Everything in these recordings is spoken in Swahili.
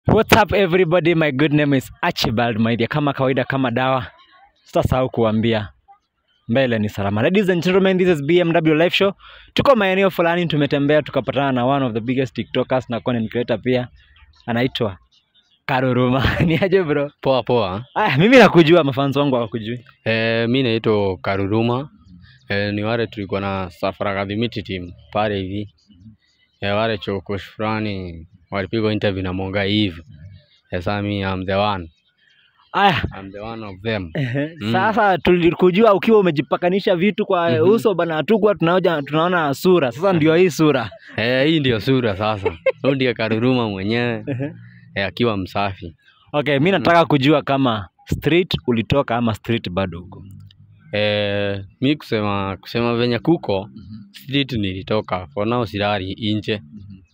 What's up everybody? My good name is Archibald Maithia. Kama kawaida, kama dawa, sitasahau kuambia mbele ni salama. Ladies and gentlemen, this is BMW Live Show. Tuko maeneo fulani, tumetembea tukapatana na one of the biggest TikTokers na content creator pia, anaitwa Karuruma. Ni aje bro? Poa poa. Ah, mimi nakujua, mafans wangu hawakujui. E, mi naitwa Karuruma. E, ni wale tulikuwa na Safari Academy team pale hivi. E, wale chokosh fulani walipigwa interview na Monga hivi. E, sasa mi I'm the one. Aya, I'm the one of them. ehe, Mm. sasa tulikujua ukiwa umejipakanisha vitu kwa Mhm. uso bana, hatukuwa tunaoja tunaona sura. Sasa ndio hii sura. E, hii ndio sura sasa. Huyu ndiye Karuruma mwenyewe Ehe. e, akiwa msafi. Okay, mi nataka kujua kama street ulitoka ama street bado huko. E, mi kusema kusema venye kuko street nilitoka for now silali inje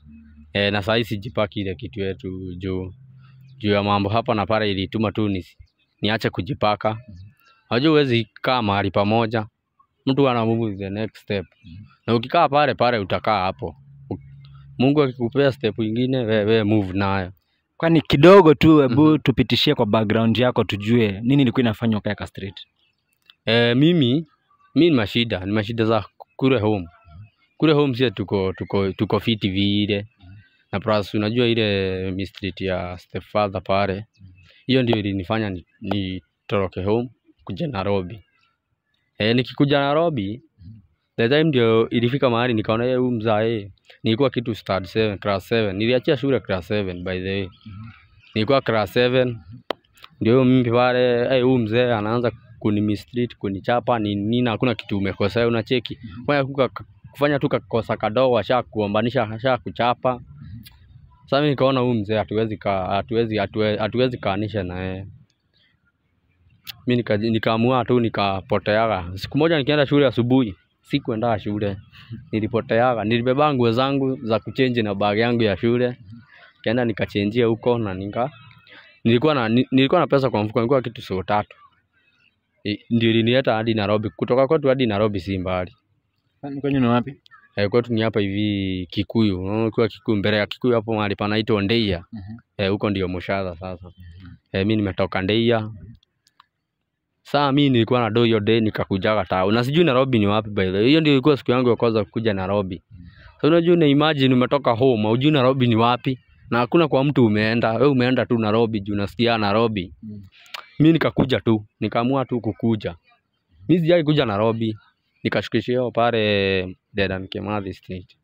e, na sahii sijipaki ile kitu yetu juu juu ya mambo hapa na pale ilituma tu ni, niache kujipaka. Unajua huwezi kaa mahali pamoja, mtu ana move the next step, na ukikaa pale pale utakaa hapo. U- Mungu akikupea step ingine, we, we move nayo. Kwani kidogo tu, hebu Mhm. tupitishie kwa background yako tujue nini ilikuwa inafanywa Kaeka Street. E, mimi mi ni mashida ni mashida za kule home kule home sie tuko tuko tuko fiti vile na plus unajua ile mistreet ya stepfather pale hiyo ndio ilinifanya ni, nitoroke home kuja Nairobi e, nikikuja Nairobi the time ndio ilifika mahali nikaona yeye huyu mzae nilikuwa kitu start 7 class 7 niliachia shule class 7 by the way nilikuwa class 7 ndio huyo mimi pale eh, huyu mzee anaanza kuni mistreat kunichapa ni nini, hakuna kitu umekosea, unacheki kufanya tu ka- kufanya tu kakosa kadogo, asha kuombanisha, asha kuchapa. Sasa mimi nikaona huyu mzee hatuwezi ka hatuwezi hatuwe- hatuwezi kaanisha na yeye. Mimi nika, nikaamua tu nikapoteaga. Siku moja nikienda shule asubuhi, sikuenda shule, nilipoteaga. Nilibeba nguo zangu za kuchange na bag yangu ya shule, kaenda nikachenjia huko na nika nilikuwa na ni- nilikuwa na pesa kwa mfuko, nilikuwa kitu sio tatu I- ndio ilinieta hadi Nairobi. Kutoka kwetu hadi Nairobi si mbali. Kwani kwenyu ni wapi? Eh, kwetu ni hapa hivi Kikuyu. Unaona ukiwa Kikuyu mbele ya Kikuyu hapo mahali panaitwa Ndeia. Eh, huko ndio Mushadha sasa. Eh, mimi nimetoka Ndeia. Saa mimi nilikuwa na do hiyo day nikakujaga tao. Na sijui Nairobi ni wapi by the way. Hiyo ndio ilikuwa siku yangu ya kwanza kuja Nairobi. So unajua una imagine umetoka home, hujui Nairobi ni wapi na hakuna kwa mtu umeenda. Wewe umeenda tu Nairobi juu unasikia Nairobi. mi nikakuja tu nikaamua tu kukuja mi sijai kuja nairobi nikashukishio pale dedan kimathi street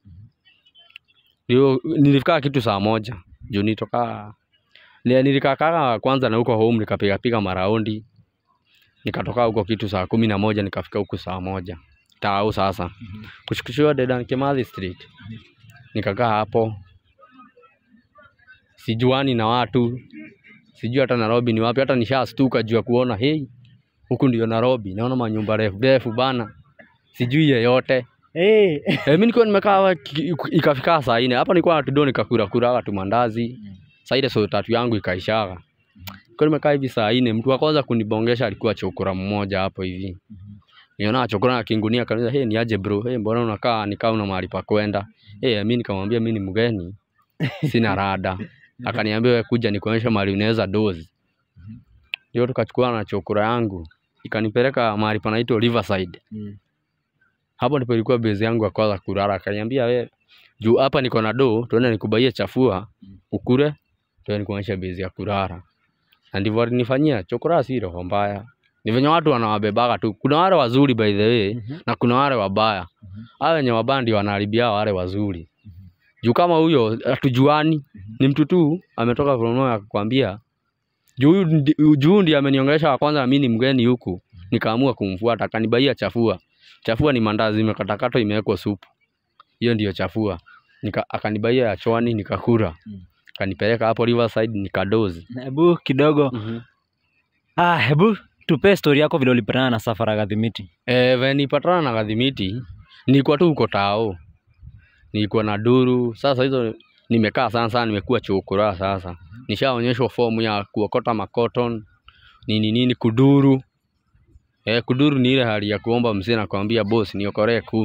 ndio nilifikaa kitu saa moja juu nitoka ni- nilikakaga kwanza na huko home nikapigapiga maraundi nikatoka huko kitu saa kumi na moja nikafika huku saa moja tau sasa kushukishiwa dedan kimathi street nikakaa hapo sijuani na watu sijui hata Nairobi ni wapi, hata nishastuka juu ya kuona hei, huku ndio Nairobi, naona manyumba refu refu bana, sijui yeyote. Hey. E, mimi nilikuwa nimekaa hapa ki- ikafika saa nne hapa, nilikuwa natudo nikakura kura tu mandazi saa ile so tatu yangu ikaishaga. Nilikuwa nimekaa hivi saa nne, mtu wa kwanza kunibongesha alikuwa chokora mmoja hapo hivi. Niona chokora na kingunia akaniza, hey, ni aje bro, hey, mbona unakaa nikaa una mahali pa kwenda? Hey, mimi nikamwambia mimi ni mgeni, sina rada. Akaniambia wewe kuja nikuonyeshe mahali unaweza dozi. Ndio tukachukua na chokora yangu ikanipeleka mahali panaitwa Riverside. Mm. Hapo ndipo ilikuwa base yangu ya kwanza kulala. Akaniambia we juu hapa niko na do, tuende nikubaie chafua ukure, tuende nikuonyeshe base ya kulala. Na ndivyo alinifanyia. Chokora si roho mbaya. Ni venye watu wanawabebaga tu. Kuna wale wazuri by the way Mhm. na kuna wale wabaya. Hao wenye wabaya ndio wanaharibia wale wazuri. Juu kama huyo hatujuani, ni mtu tu ametoka from nowhere akakwambia juu huyu ndi- juu ndiye ameniongelesha wa kwanza, mimi ni mgeni huku, nikaamua kumfuata, akanibaia chafua. Chafua ni mandazi imekatakatwa imewekwa supu, hiyo ndiyo chafua. Nika, akanibaia ya chwani nikakula, Mm. kanipeleka hapo Riverside nikadozi. Hebu kidogo ah, hebu tupe story yako vile ulipatana na Safari Academy. Eh, venye nilipatana na Gadhimiti, nilikuwa tu huko tao, nilikuwa na duru. Sasa hizo nimekaa sana sana, nimekuwa chokora sasa. Nishaonyeshwa fomu ya kuokota makoton nini nini, kuduru. Eh, kuduru ni ile hali ya kuomba mzee na kuambia boss niokoree kumi.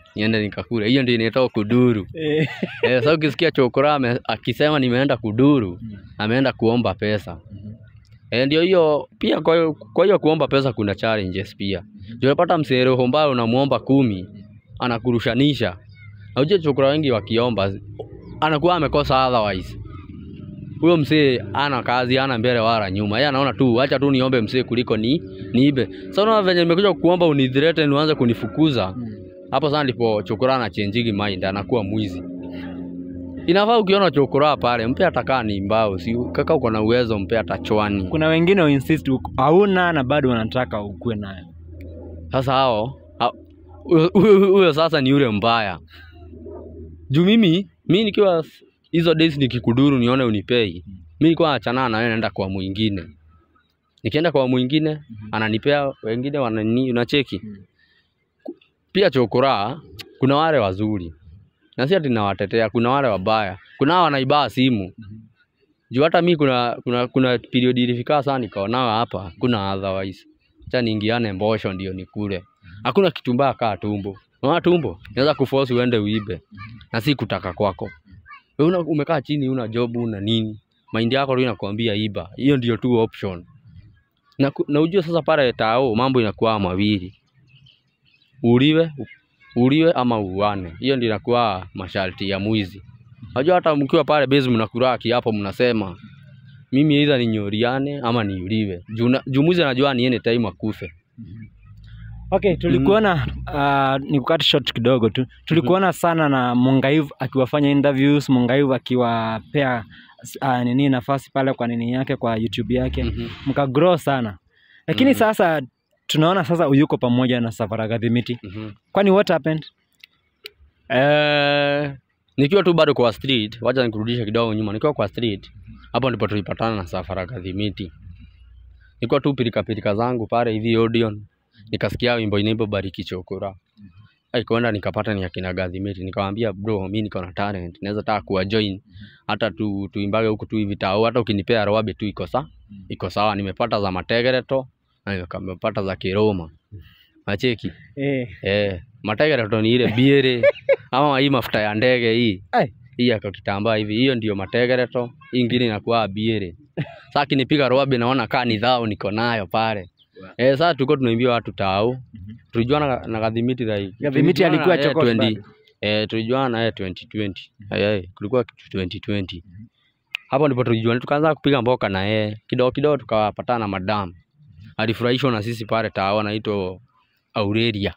niende nikakule. Hiyo ndio inaitwa kuduru. Eh. Eh, sasa ukisikia chokora ame- akisema nimeenda kuduru, Mm. ameenda kuomba pesa. Mhm. Eh, ndio hiyo pia. Kwa hiyo kwa hiyo kuomba pesa kuna challenges pia. Ndio unapata msee roho mbaya unamuomba kumi anakurushanisha. Na ujue chokora wengi wakiomba anakuwa amekosa otherwise. Huyo msee ana kazi, ana mbele wala nyuma. Yeye anaona tu acha tu niombe msee kuliko ni niibe. Sasa unaona venye nimekuja kuomba unithreaten uanze kunifukuza. Mm. Hapo sasa ndipo chokora anachange mind, anakuwa mwizi. Inafaa ukiona chokora pale, mpe atakaa ni mbao, si kaka uko na uwezo, mpe hata chwani. Kuna wengine insist hauna na bado wanataka ukuwe nayo. Sasa hao hao- huyo- huyo huyo sasa ni yule mbaya. Juu mimi mimi nikiwa s- hizo days nikikuduru nione unipei, mimi nilikuwa nachana na wewe naenda kwa mwingine. Nikienda kwa mwingine ananipea, wengine wanani, unacheki. Mhm. Pia chokora kuna wale wazuri na si ati nawatetea, kuna wale wabaya, kuna hao wanaibaa simu juu hata mi kuna kuna kuna period ilifika sana nikaona hapa kuna otherwise acha niingiane mbosho ndio nikule hakuna kitu mbaya kaa tumbo unaona tumbo naweza kuforce uende uibe na si kutaka kwako wewe una, umekaa chini una job una nini mind yako tu inakwambia iba hiyo ndio tu option na, ku- na ujue sasa pale tao mambo inakuwa mawili uliwe uliwe ama uane hiyo ndio inakuwa masharti ya mwizi Unajua hata mkiwa pale base mnakula kiapo mnasema mimi either ninyoriane ama niuliwe. Juu na- juu mwizi anajua ni any time akufe. Okay, tulikuona uh, ni kukata short kidogo tu. Tulikuona sana na Mungaiv akiwafanya interviews, Mungaiv akiwapea uh, nini nafasi pale kwa nini yake kwa YouTube yake. Mhm. Mkagrow sana. Lakini Mhm. sasa sasa tunaona sasa uyuko pamoja na Safara Gadhimiti. Mhm. Kwani what happened? Eh, nikiwa tu bado kwa street, wacha nikurudishe kidogo nyuma. Nikiwa kwa street, hapo ndipo tulipatana na Safara Kadhimiti. Nilikuwa tu pilika pilika zangu pale hivi Odeon, nikasikia wimbo inaimba Bariki Chokora. Ai, kwenda nikapata ni akina Gadhimiti, nikamwambia bro, mimi niko na talent, naweza taka kuwa join hata tu tuimbage huku tu hivi tao, hata ukinipea roabe tu iko sawa, iko sawa. Nimepata za Mategereto na nimepata za Kiroma. Nacheki. Eh. Eh, mategereto ni ile biere ama hii mafuta ya ndege hii Ai. hii ya kitambaa hivi, hiyo ndio mategereto, hii ingine inakuwa biere. Sasa kinipiga roabe naona kaa ni dhao niko nayo pale. Eh, sasa tulikuwa tunaimbia watu tao. Tulijuana na, na Gadhimiti like. Gadhimiti tulijuana alikuwa na yeye Chokos 20 bado. Eh, tulijuana na yeye 2020. Eh, eh, kulikuwa kitu 2020. Hapo ndipo tulijuana tukaanza kupiga mboka na yeye. Kidogo kidogo tukawapatana na madam. Alifurahishwa na sisi pale tao anaitwa Aurelia.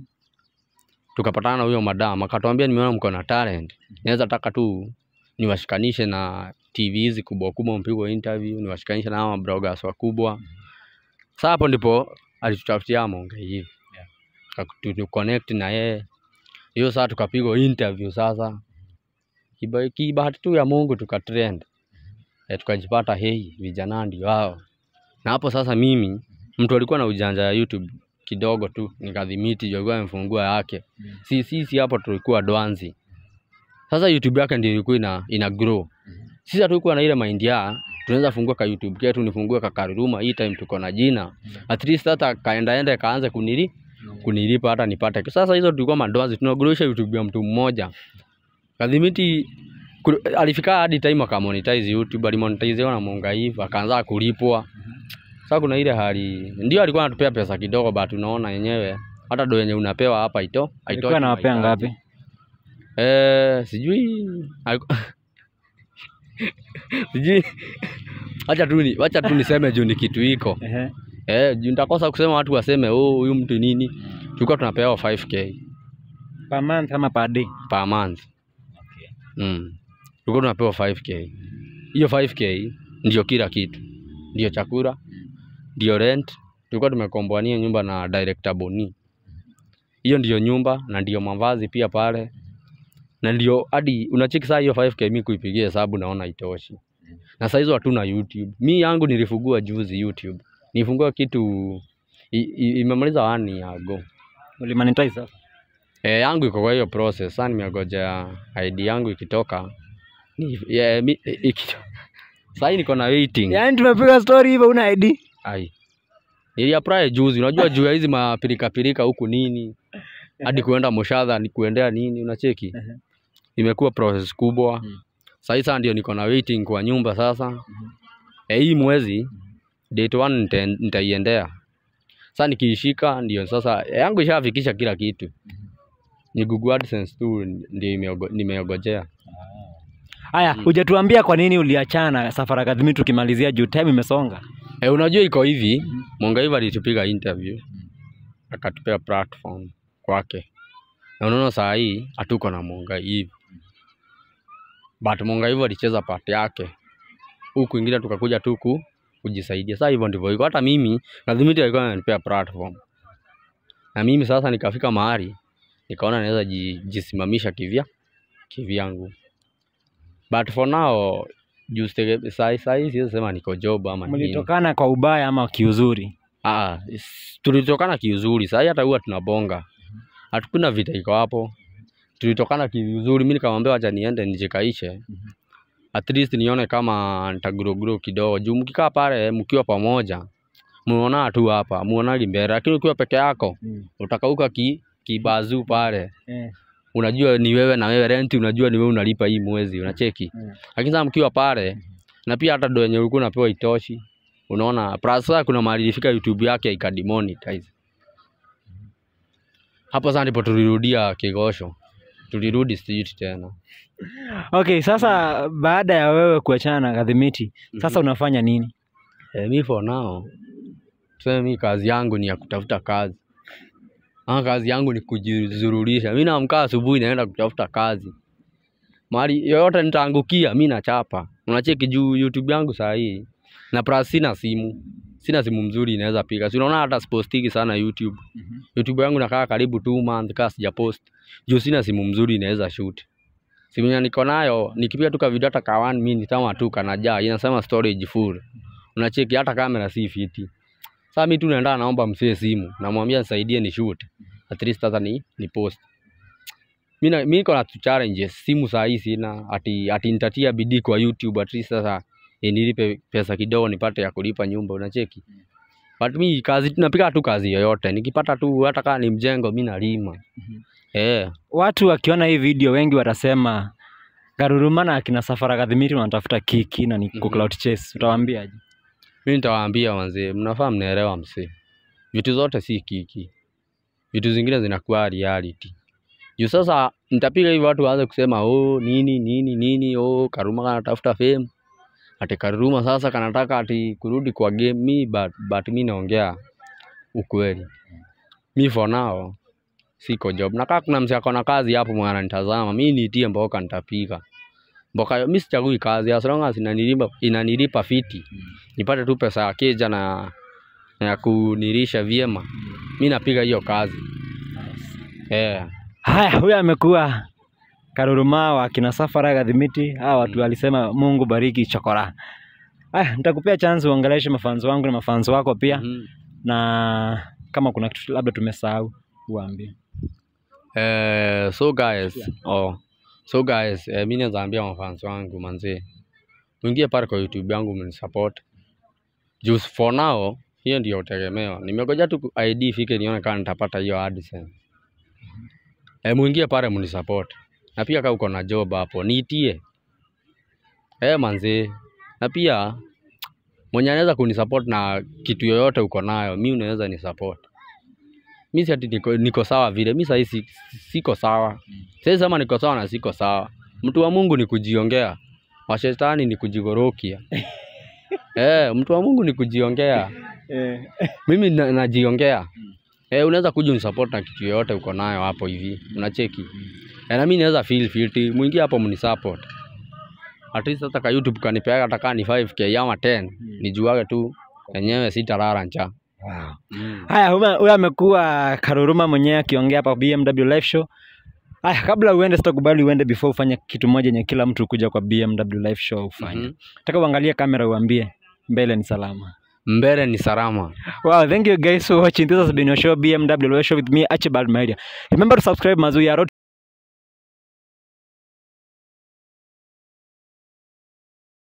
Tukapatana na huyo madam akatuambia, nimeona mko na talent, naweza taka tu niwashikanishe na TV hizi kubwa kubwa, mpigwe interview, niwashikanishe na hawa bloggers wakubwa. Sasa hapo ndipo alitutafutia Monge hivi yeah. connect na yeye hiyo saa tukapigwa interview sasa, Kiba- kibahati tu ya Mungu tukatrend eh, tukajipata hei, vijana ndio hao. Na hapo sasa mimi mtu alikuwa na ujanja ya YouTube kidogo tu, nikadhimiti ndio alikuwa amefungua yake. Si sisi hapo tulikuwa dwanzi. Sasa YouTube yake ndio ilikuwa ina, ina grow. Sisi hatukuwa na ile mind ya tunaweza fungua ka YouTube ketu nifungue ka Karuruma hii time tuko na jina. At least hata kaenda enda kaanze kunili kunilipa hata nipate. Sasa hizo tulikuwa madwanzi tunagurusha YouTube ya mtu mmoja. Kadhimiti kul- alifika hadi time akamonetize YouTube, alimonetize na Mongaiva akaanza kulipwa. Sasa kuna ile hali ndio alikuwa anatupea pesa kidogo, but unaona yenyewe hata do yenye unapewa hapa ito haitoshi Alikuwa anawapea mahitaji. ngapi? Eh, sijui aliku- sijui acha tu ni acha tu niseme juu ni kitu iko Ehe. eh, juu nitakosa kusema watu waseme oh, huyu mtu nini. Tulikuwa tunapewa 5k Per month ama per day? per month mm. Tulikuwa tunapewa 5k. Hiyo 5k ndio kila kitu, ndio chakula, ndio rent. Tulikuwa tumekomboania nyumba na director Boni, hiyo ndio nyumba na ndio mavazi pia pale, na ndio hadi unacheki saa hiyo 5k mimi kuipigia hesabu naona itoshi, na saa hizo hatuna YouTube. Mi yangu nilifungua juzi YouTube, nilifungua kitu i- i- imemaliza one year ago. Ulimonetize sasa? E, yangu iko kwa hiyo process. Sasa nimegoja ID yangu ikitoka. Ni yeah, mi, i- iki, sasa niko na waiting. Yaani tumepiga story hivyo una ID? Ai. Ili apply juzi, unajua juu ya hizi mapirika pirika huku nini. hadi kuenda Moshadha ni kuendea nini, unacheki Ehe. imekuwa process kubwa. Mm. Sasa sasa ndio niko na waiting kwa nyumba sasa. Eh, hii mwezi date one nita- nitaiendea. Sasa nikiishika ndio sasa yangu ishafikisha kila kitu. Ni Google AdSense tu ndio imeogo- nimeogojea. Haya, hujatuambia kwa nini uliachana na Safari Academy tukimalizia juu time imesonga. Eh, unajua iko hivi, Mongaiva alitupiga interview akatupea platform kwake, na unaona saa hii hatuko na Mongaiva, but Mongaiva alicheza part yake, huku kwingine tukakuja tu ku- kujisaidia. Sasa hivyo ndivyo iko. Hata mimi Kadhimiti alikuwa ananipea platform, na mimi sasa nikafika mahali nikaona naweza ji- jisimamisha kivya kivyangu, but for now juu sitege- saa saa hii siwezi sema niko job ama nini. Mlitokana kwa ubaya ama kiuzuri? Ah, s- tulitokana kiuzuri. Sasa hata huwa tunabonga. Hatukuna vita iko hapo. Tulitokana kiuzuri. Mimi nikamwambia acha niende nijikaishe. At least nione kama nitaguruguru kidogo. Juu mkikaa pale mkiwa pamoja, muona tu hapa, muonagi mbele. Lakini ukiwa peke yako, utakauka ki kibazu pale. Eh. Unajua ni wewe na wewe rent, unajua ni wewe unalipa hii mwezi, unacheki. Mm. Lakini sasa mkiwa pale na pia hata do yenye ulikuwa unapewa itoshi. Unaona, plus sasa kuna mahali ilifika YouTube yake ikademonetize. Hapo sasa ndipo tulirudia Kigosho. Tulirudi street tena. Okay, sasa baada ya wewe kuachana na Kadhimiti, sasa unafanya nini? Eh, mi for now tuseme mi kazi yangu ni ya kutafuta kazi. Ama kazi yangu ni kujizururisha. Mi naamka asubuhi naenda kutafuta kazi. Mahali yoyote nitaangukia mi nachapa. Unacheki juu YouTube yangu saa hii. Na plus sina simu. Sina simu mzuri inaweza piga. Si unaona hata sipostiki sana YouTube. YouTube yangu nakaa karibu two month kaa sijapost. Juu sina simu mzuri inaweza shoot. Simu yenye niko nayo nikipiga tu ka video hata ka 1 minute ama tu kanajaa inasema storage full. Unacheki hata kamera si fiti. Sasa mimi tu naenda naomba msee simu, namwambia nisaidie ni shoot. At least sasa ni ni post. Mimi na- mimi niko na tu challenges, simu saa hii sina, ati ati nitatia bidii kwa YouTube at least sasa eh, nilipe pesa kidogo nipate ya kulipa nyumba unacheki. But mimi kazi napiga tu kazi yoyote. Nikipata tu hata kama ni mjengo mimi nalima. Eh, Watu wakiona hii video wengi watasema Karuruma na akina Safari Kadhimiti wanatafuta kiki na ni ku Mhm. cloud chase. Utawaambiaje? mimi nitawaambia wazee, mnafaa mnaelewa msee. Vitu zote si kiki. Vitu zingine zinakuwa reality. Juu sasa nitapiga hivi watu waanze kusema oh nini nini nini oh Karuma kanatafuta fame. Ati Karuma sasa kanataka ati kurudi kwa game mi but, but mi naongea ukweli. Mi for now siko job. Na kama kuna msee ako na kazi hapo mwana ananitazama, mi niitie mboka nitapiga. Mboka mi sichagui kazi as long as inanilipa inanilipa fiti. Nipate tu pesa ya keja na na ya kunilisha vyema. Mi napiga hiyo kazi. Eh. Haya, huyo amekuwa Karuruma wa akina Safari Kadhimiti. Hawa watu walisema Mungu bariki chokora. Haya, nitakupea chance uongeleshe mafanzi wangu na mafanzi wako pia Mhm. na kama kuna kitu labda tumesahau uambie. Eh, so guys, oh, so guys, eh, mi naweza ambia mafans wangu manzee, mwingie pale kwa YouTube yangu mnisupport. Juu for now hiyo ndio utegemeo. Nimegoja tu ku- ID ifike nione kama nitapata hiyo AdSense. Eh, mwingie pale mnisupport. Na pia kama uko na job hapo niitie. Eh, manzee. Na pia mwenye anaweza kunisupport na kitu yoyote uko nayo, mi unaweza ni support. Mi si ati niko, niko sawa vile, mi sahii si, siko sawa. Siwezi sema niko sawa na siko sawa. Mtu wa Mungu ni kujiongea, wa shetani ni kujigorokia. eh, mtu wa Mungu ni kujiongea. Eh, Mimi na, najiongea. Eh, unaweza kuja unisupport na kitu yoyote uko nayo hapo hivi. Unacheki. Eh, na mimi naweza feel filthy. Mwingie hapo mnisupport. At least hata ka YouTube kanipea hata kama ni 5k ama 10, nijuage tu enyewe sitalala njaa. wow. Mm. Haya, huyo huyo amekuwa Karuruma mwenyewe akiongea hapa BMW live show. Haya, kabla uende, sitakubali uende before ufanye kitu moja yenye kila mtu kuja kwa BMW live show ufanye. Mhm. Nataka uangalie kamera uambie mbele ni salama. Mbele ni salama. Wow, thank you guys for watching. This has been your show BMW live show with me Archibald Media. Remember to subscribe Mazuya Road